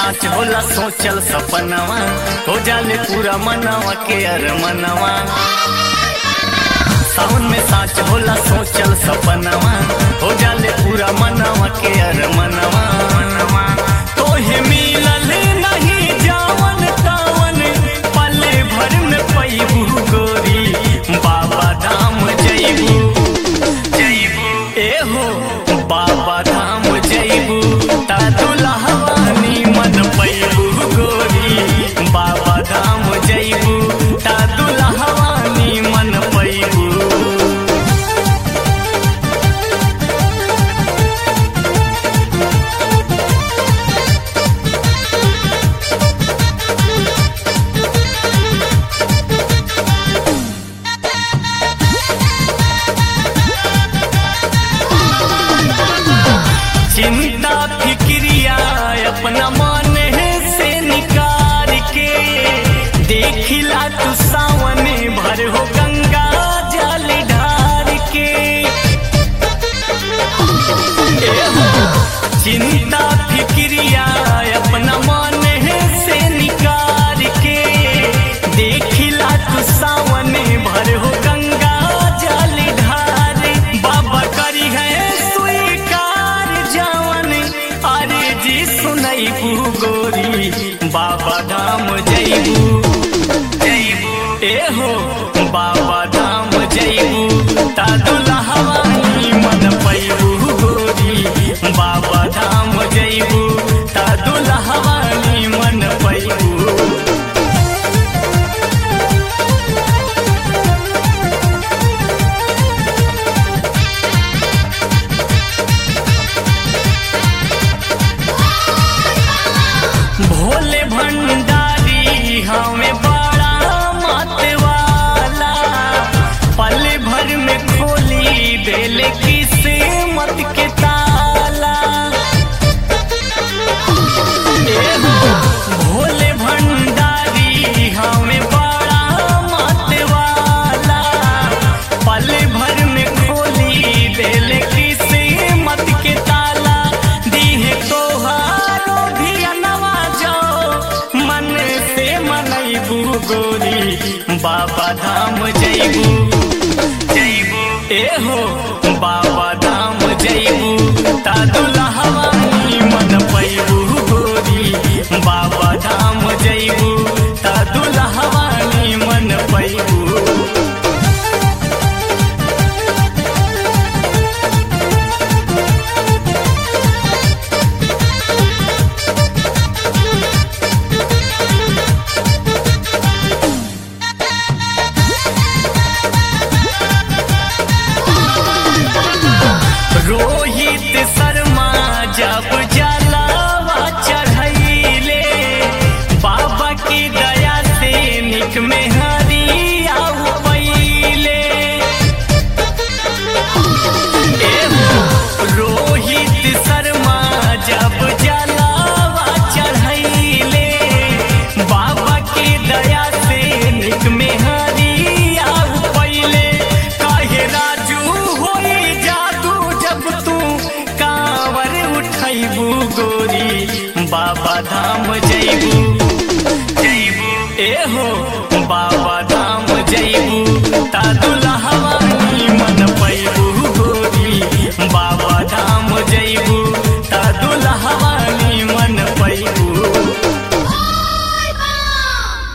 साच होला सोचल सपनवा हो जाले पूरा मनवा के अरमनवा सावन में साच होला सोचल सपनवा हो जाले पूरा मनवा के अरमनवा तोहे मिलल नहीं जावन तावन पले भर में पैबू गोरी बाबा धाम जैबू जैबू ए हो बाबा धाम जैबू ता दुल्हवानी मन पैबू गोरी बाबा धाम जैबू ता दुल्हवानी मन पैबू चिंता फिक्रिया अपना मन से निकाल के देखिला तू सावन भर हो गंगा जल ढार के ए हो, चिंता फिक्रिया अपना मन से निकाल के देखिला तू सावन भर हो गंगा जल ढार बाबा करी है स्वीकार जवन अरे जी सुनैबू गोरी बाबा धाम जैबू जैबू ए हो बाबा धाम जैबू ता दुल्हवानी मन पैबू गोरी बाबा धाम जैबू ता दुल्हवानी मन पैबू भोले भंडारी हमें बड़ा मतवाला पल भर में खोली देले किस्मत के ताला ए हो, भोले भंडारी हमें बड़ा मतवाला पल भर में खोली देले किस्मत के ताला दीहे तोहारो भी नवाजो मन से मनैबू गोरी बाबा धाम जैबू जैबू ए हो बाबा धाम जैबू ता दुल्हवानी मन पैबू गोरी बाबा धाम जैबू ता दुल्हवानी मन पैबू रोहित शर्मा जब जलावा चढ़ैले बाबा की दया से निक में हरिया पैले ए हो, रोहित शर्मा जब जलावा चढ़ैले बाबा की दया से निक में हरिया पैले काहे राजू होई जादू जब तू कांवर उठैबू गोरी बाबा धाम जैबू